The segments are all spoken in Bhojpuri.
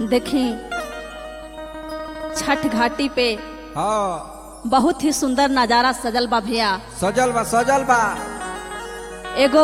देखी छठ घाटी पे हाँ बहुत ही सुंदर नजारा सजल बा भैया सजल बा सजल बा एगो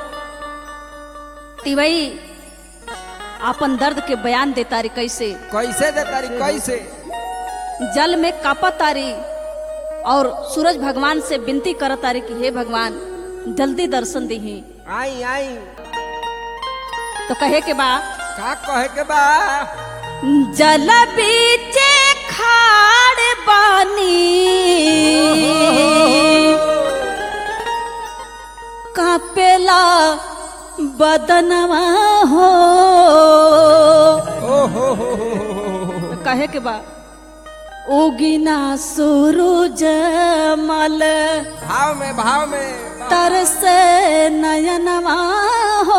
तिवई अपन दर्द के बयान देता रे कैसे कैसे दे तारी कैसे जल में कापत तारी और सूरज भगवान से विनती करत तारी कि हे भगवान जल्दी दर्शन दीही आई आई तो कहे के बा का कहे के बा जल बीचे खाड़ बानी कापेला बदनवा हो ओ हो हो हो हो, हो कहे के बा उगिना सूरज मल भाव में भाव में तरस नयनवा हो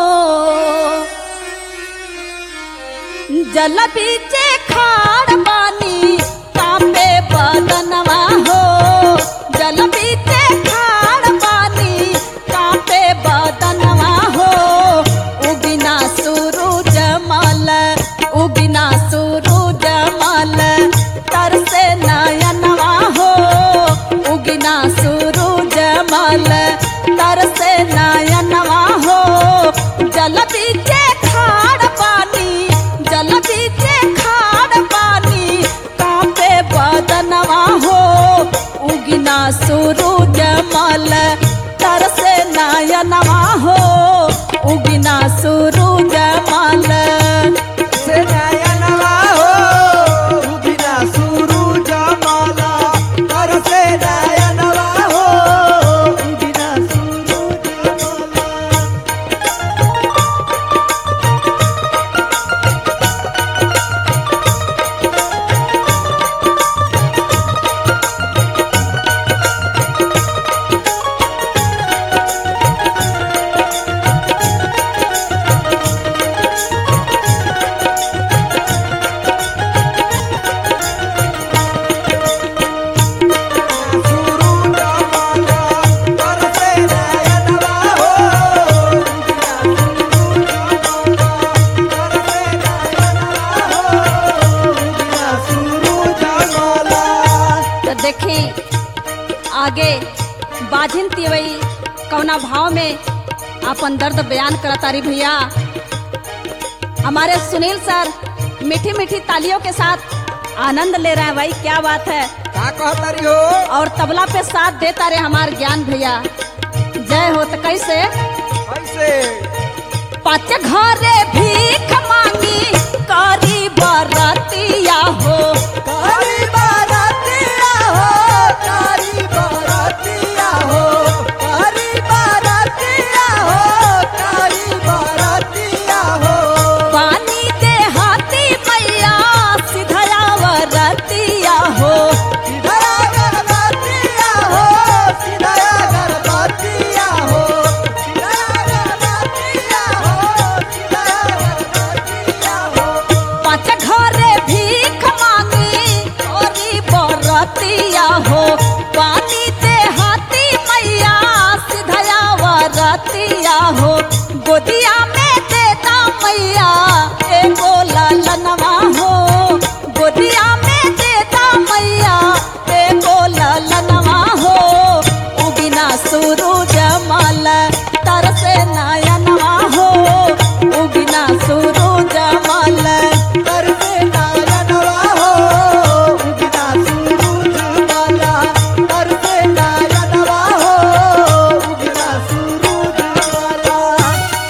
जल बीचे खाड़ पानी कापे बदनवा हो जल बीचे खाड़ पानी कापे बदनवा हो उगिना सूरज मल उगिना सूरज मल तरसे नयनवा हो उगिना सूरज मल तरसे नयनवा हो जल बीचे खाड़ पानी जल बीचे खाड़ पानी कांपे बदनवा हो उगिना सूरज मल तरसे नयनवा हो उगिना सूरज मल से नयनवा हो बिना सूरज माला कर से नयनवा हो बिना सूरज माला सूरज माला कर से नयनवा हो बिना सूरज माला तो देखी आगे बाजिन तिवई कौना भाव में अपन दर्द बयान करता रही भैया हमारे सुनील सर मीठी मीठी तालियों के साथ आनंद ले रहे हैं भाई क्या बात है का कहता रही हो और तबला पे साथ देता रहे हमार ज्ञान भैया जय हो तो कैसे कैसे पाँच घरे भीख मांगी करी बरतिया हो कारी बारातिया हो कारी बारातिया हो कारी बारातिया हो कारी बारातिया हो पानी दे हाथी मैया सिधया वरतिया हो सीधा गरबातिया हो सीधा गरबातिया हो सीधा गरबातिया हो सीधा गरबातिया हो पाँच घरे भीख मांगी करी बरतिया हो पानी दे हाथी मैया सिधया वरतिया हो गोदिया में देता मैया एगो ललनवा हो गोदिया में देता मैया एगो ललनवा हो उगिना सूरज मल तरसे नयनवा हो उगिना सूरज मल करसे नायनवा हो बिना सूरज माला करसे नायनवा हो बिना सूरज माला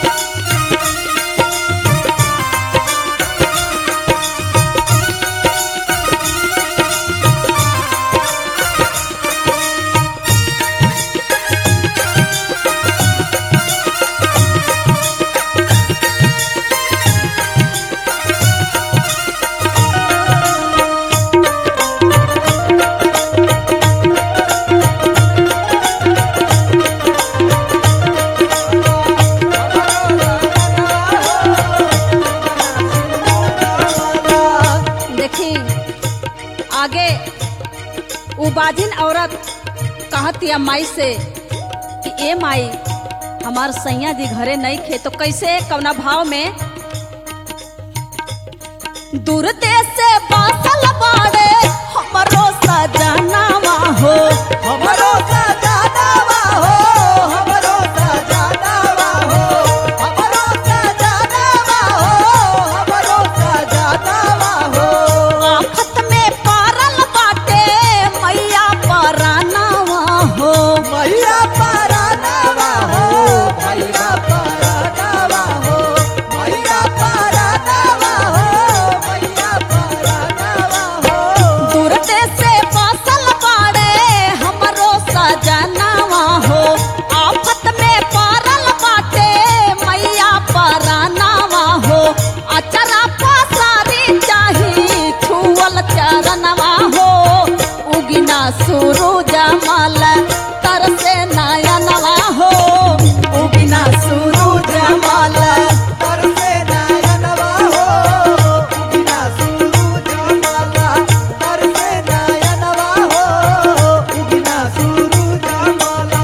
देखी आगे उबाजिन औरत कहती है माई से कि ए माई हमार सैया जी घरे नहीं खे तो कैसे कवना भाव में दूर देश से बासल बाड़े हमरो सजनावा हो हमरो सजनावा हो हमरो सजनावा हो हमरो सजनावा हो हमरो सजनावा हो आफत में पारल बाटे मैया परानावा हो मैया परानावा हो मैया परानावा हो मैया परानावा हो मैया परानावा हो दूर देश से बासल बाड़े हमरो सजनावा हो आफत में पारल बाटे मैया परानावा हो अचरा पसारी चाही छुअल चरणवा हो उगिना सूरज मल तरसे नयनवा हो उगिना सूरज मल तरसे नयनवा हो उगिना सूरज माला तरसे नयनवा हो उगिना सूरज माला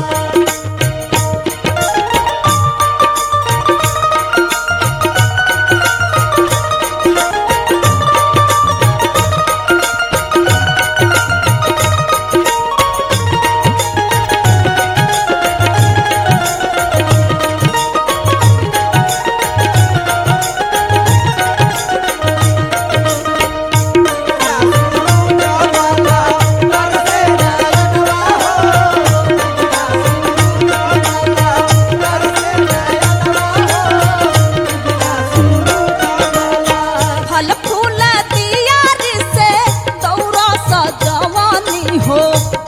फल फूल दियारी से दौरा सजवानी हो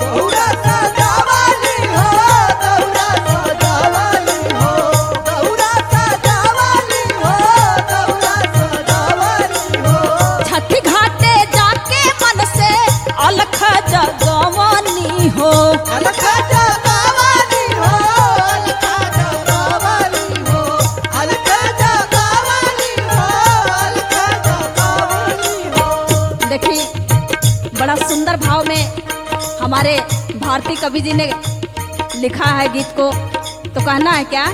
छठी घाटे जाके मन से अलख जगवानी हो देखी बड़ा सुंदर भाव में हमारे भारती कवि जी ने लिखा है गीत को तो कहना है क्या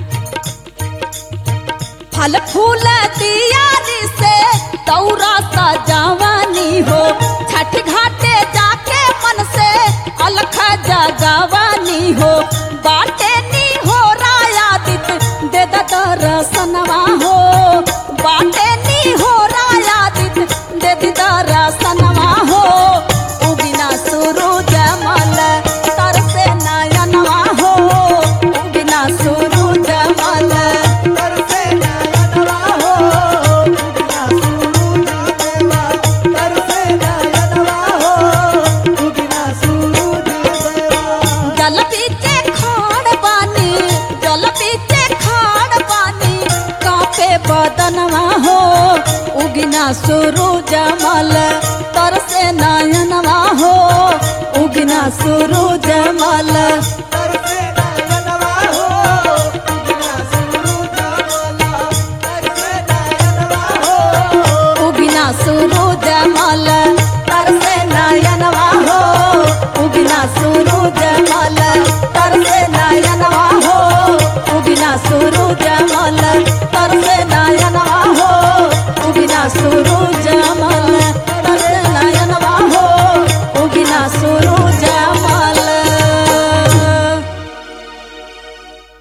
फल फूल दियारी से दौरा सजावानी हो छठ घाटे जाके मन से अलख जगवानी हो बाटे नी हो रायादित दे दर्शनवा हो बाटे नी हो रायादित दे दर्शनवा हो उगिना सूरज मल तरसे नयनवा हो उगिना सूरज मल जल पीछे खाड़ पानी जल पीछे खाड़ पानी कापे बदनवा हो उगिना सूरज मल